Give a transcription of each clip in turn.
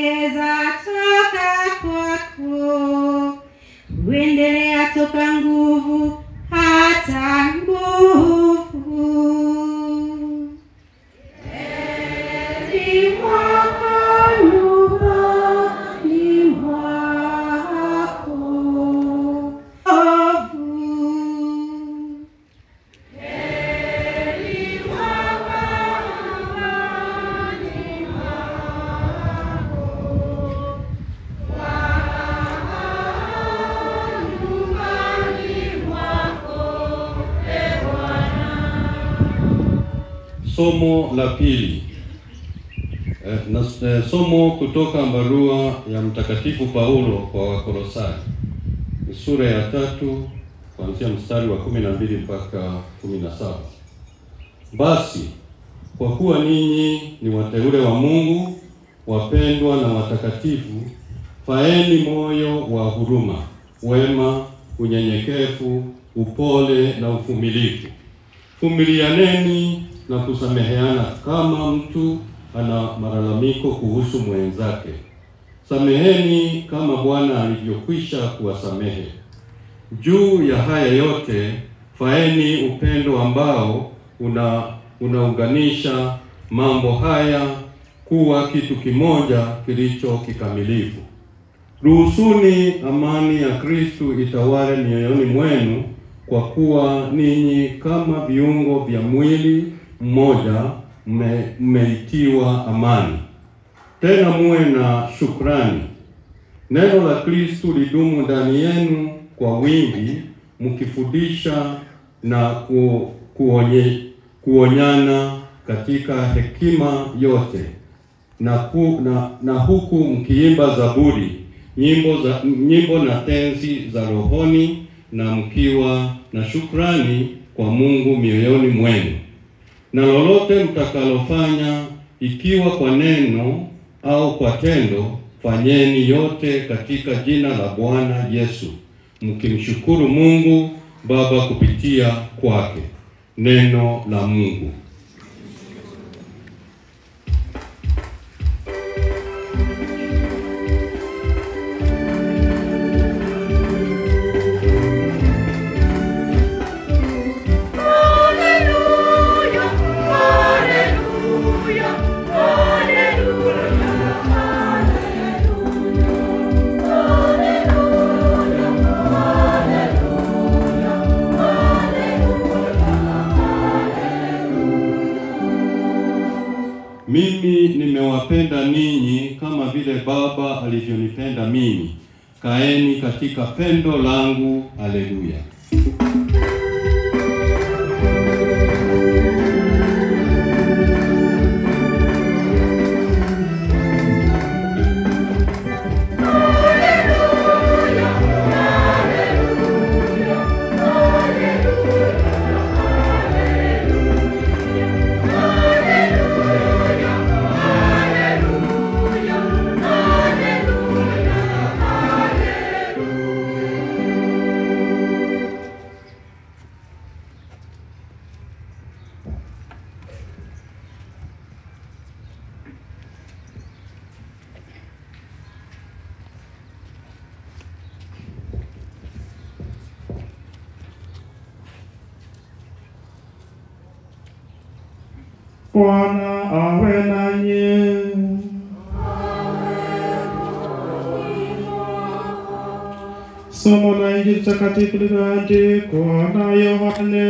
huongeza toka kwako, huendelea toka nguvu hata nguvu. Heri mwako nyumbani mwako ovu. Somo la pili eh, na, eh, somo kutoka barua ya Mtakatifu Paulo kwa Wakolosai ni sura ya tatu kuanzia mstari wa kumi na mbili mpaka kumi na saba. Basi kwa kuwa ninyi ni wateule wa Mungu, wapendwa na watakatifu, faeni moyo wa huruma, wema, unyenyekevu, upole na uvumilivu. Vumilianeni na kusameheana kama mtu ana malalamiko kuhusu mwenzake. Sameheni kama Bwana alivyokwisha kuwasamehe. Juu ya haya yote, faeni upendo ambao una unaunganisha mambo haya kuwa kitu kimoja kilicho kikamilifu. Ruhusuni amani ya Kristu itawale mioyoni mwenu, kwa kuwa ninyi kama viungo vya mwili mmoja mme- mmeitiwa amani. Tena muwe na shukrani. Neno la Kristu lidumu ndani yenu kwa wingi, mkifundisha na ku, kuonye, kuonyana katika hekima yote na, ku, na, na huku mkiimba zaburi, nyimbo za nyimbo na tenzi za rohoni, na mkiwa na shukrani kwa Mungu mioyoni mwenu. Na lolote mtakalofanya, ikiwa kwa neno au kwa tendo, fanyeni yote katika jina la Bwana Yesu, mkimshukuru Mungu Baba kupitia kwake. Neno la Mungu. Haleluya, haleluya, haleluya, haleluya, haleluya, haleluya, Mimi nimewapenda ninyi kama vile Baba alivyonipenda mimi. Kaeni katika pendo langu. Haleluya. Bwana awe nanyi. Somo la Injili takatifu lililoandikwa na Yohane.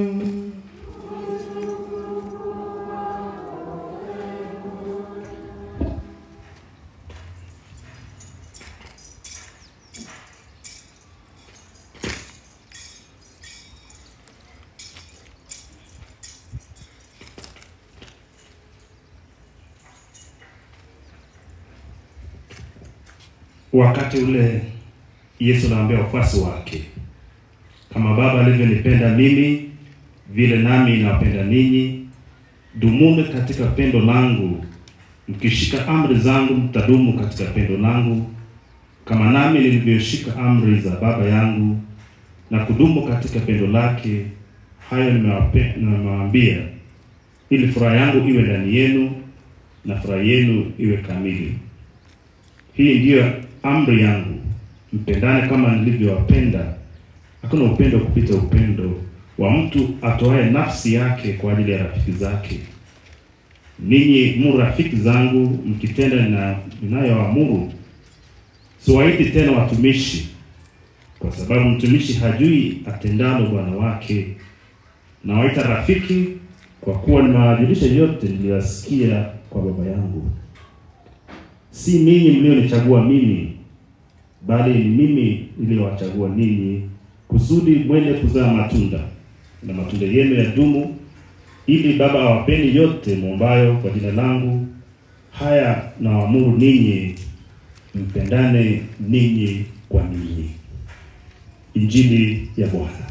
Wakati ule Yesu anaambia wafuasi wake, kama Baba alivyonipenda mimi, vile nami nawapenda ninyi, dumuni katika pendo langu. Mkishika amri zangu, mtadumu katika pendo langu, kama nami nilivyoshika amri za Baba yangu na kudumu katika pendo lake. Hayo nimewape- nimewaambia, ili furaha yangu iwe ndani yenu na furaha yenu iwe kamili. Hii ndiyo amri yangu, mpendane kama nilivyowapenda. Hakuna upendo kupita upendo wa mtu atoaye nafsi yake kwa ajili ya rafiki zake. Ninyi mu rafiki zangu mkitenda na ninayoamuru. Siwaiti tena watumishi, kwa sababu mtumishi hajui atendalo bwana wake. Nawaita rafiki, kwa kuwa nimewajulisha yote niliyosikia kwa Baba yangu. Si ninyi mlionichagua mimi, bali ni mimi niliyowachagua ninyi, kusudi mwende kuzaa matunda na matunda yenu ya dumu, ili Baba awapeni yote mwombayo kwa jina langu. Haya nawaamuru ninyi, mpendane ninyi kwa ninyi. Injili ya Bwana.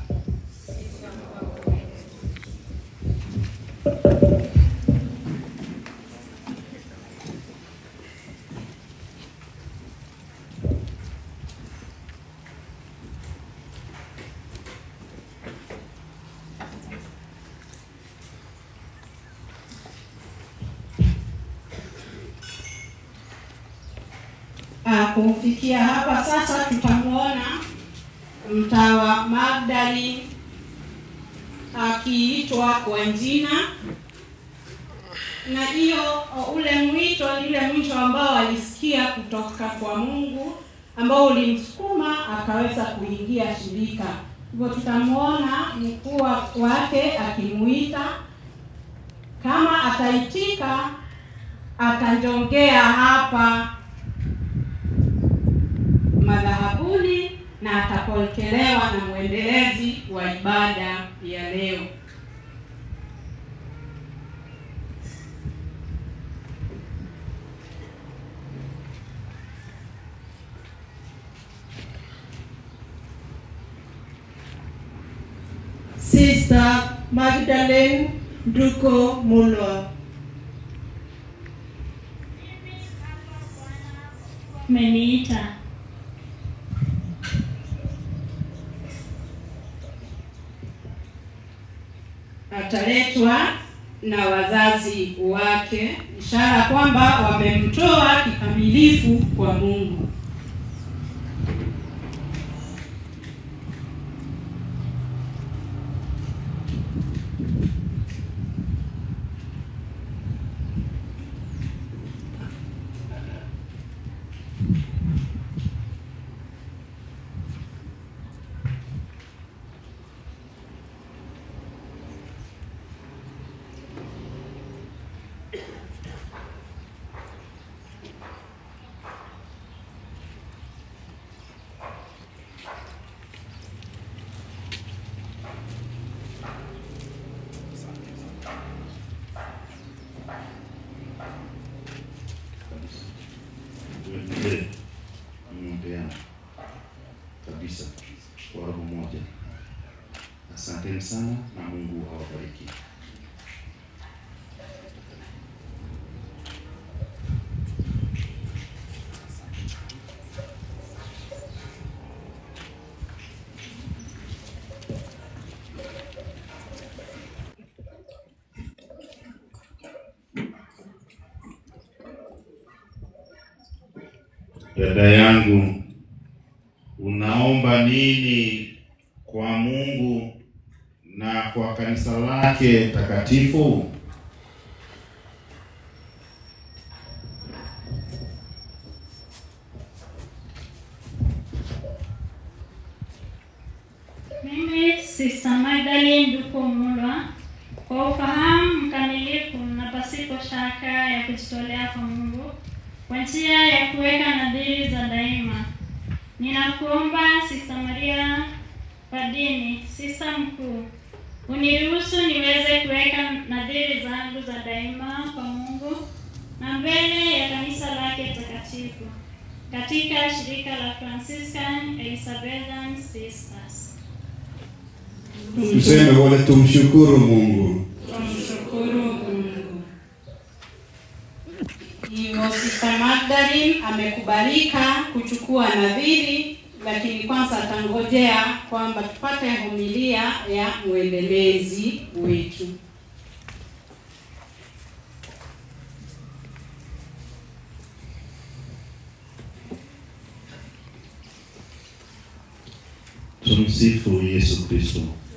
Ah, kufikia hapa sasa tutamwona mtawa Magdalene akiitwa kwa jina, na hiyo ule mwito ni ule mwito ambao alisikia kutoka kwa Mungu ambao ulimsukuma akaweza kuingia shirika. Hivyo tutamwona mkuu wake akimuita, kama ataitika atajongea hapa madhabahuni na atapokelewa na mwendelezi wa ibada ya leo. Sister Magdalene Nduko Mulwa. Umeniita. Ataletwa na wazazi wake, ishara kwamba wamemtoa kikamilifu kwa Mungu. tuendelee kuombeana kabisa kwa roho moja. Asanteni sana na Mungu awabariki. Dada yangu, unaomba nini kwa Mungu na kwa kanisa lake takatifu? Mimi Sister Magdalene Nduko Mulwa, kwa ufahamu mkamilifu na pasipo shaka ya kujitolea kwa Mungu kwa njia ya kuweka nadhiri za daima, ninakuomba Sister Maria Padini, Sister mkuu, uniruhusu niweze kuweka nadhiri zangu za daima kwa Mungu na mbele ya kanisa lake takatifu katika shirika la Franciscan Elizabethan Sisters. Tuseme wote tumshukuru Mungu. Tumshukuru Mungu. Hivyo Sister Magdalene amekubalika kuchukua nadhiri, lakini kwanza atangojea kwamba tupate homilia ya mwendelezi wetu. Tumsifu Yesu Kristo.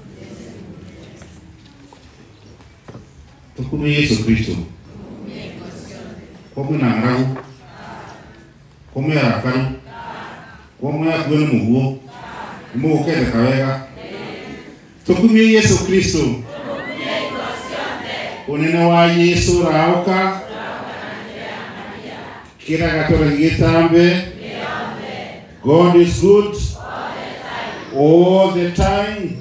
Tukume Yesu Kristo. Komwe na ng'aragu. Komwe arakaru. Komwe akuwe n'umuguo. Nimugukendeka wega. Tukumie Yesu Kristo. Unene wa Yesu rauka. Kila gatora gitambe. God is good. All the time.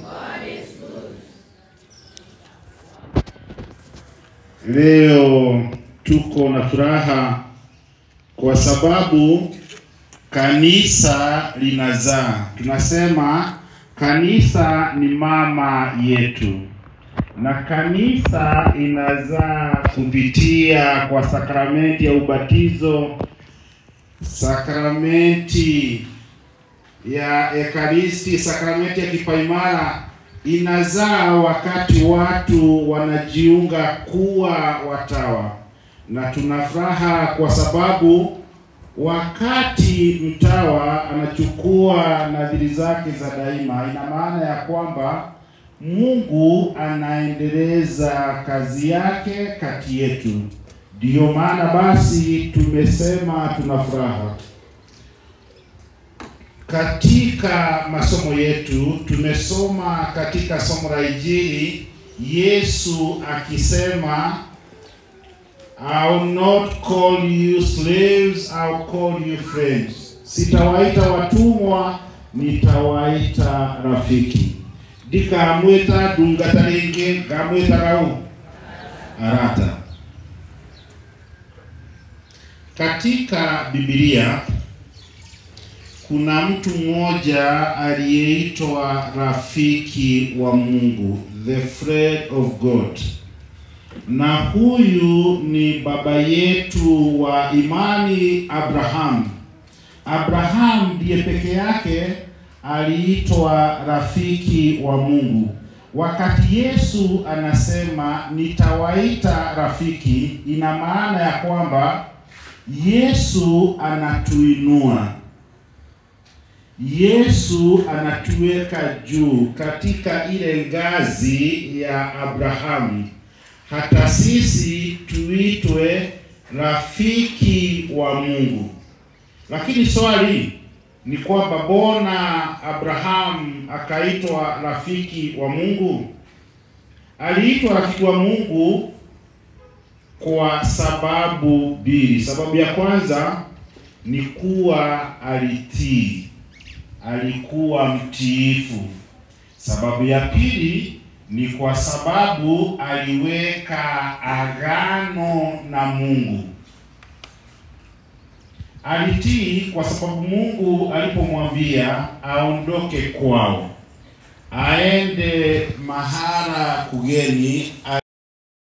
Leo tuko na furaha kwa sababu kanisa linazaa. Tunasema kanisa ni mama yetu, na kanisa inazaa kupitia kwa sakramenti ya ubatizo, sakramenti ya Ekaristi, sakramenti ya kipaimara inazaa wakati watu wanajiunga kuwa watawa, na tuna furaha kwa sababu wakati mtawa anachukua nadhiri zake za daima, ina maana ya kwamba Mungu anaendeleza kazi yake kati yetu. Ndiyo maana basi tumesema tuna furaha. Katika masomo yetu tumesoma katika somo la Injili Yesu akisema I'll not call you slaves, I'll call you friends. Sitawaita watumwa, nitawaita rafiki. Ndikamwita ndungata ringi, ngamwita rau arata. Katika Biblia kuna mtu mmoja aliyeitwa rafiki wa Mungu, the friend of God na huyu ni baba yetu wa imani Abraham. Abraham ndiye peke yake aliitwa rafiki wa Mungu. Wakati Yesu anasema nitawaita rafiki, ina maana ya kwamba Yesu anatuinua. Yesu anatuweka juu katika ile ngazi ya Abrahamu hata sisi tuitwe rafiki wa Mungu. Lakini swali ni kwamba mbona Abraham akaitwa rafiki wa Mungu? Aliitwa rafiki wa Mungu kwa sababu mbili. Sababu ya kwanza ni kuwa alitii, alikuwa mtiifu. Sababu ya pili ni kwa sababu aliweka agano na Mungu. Alitii kwa sababu Mungu alipomwambia aondoke kwao aende mahala kugeni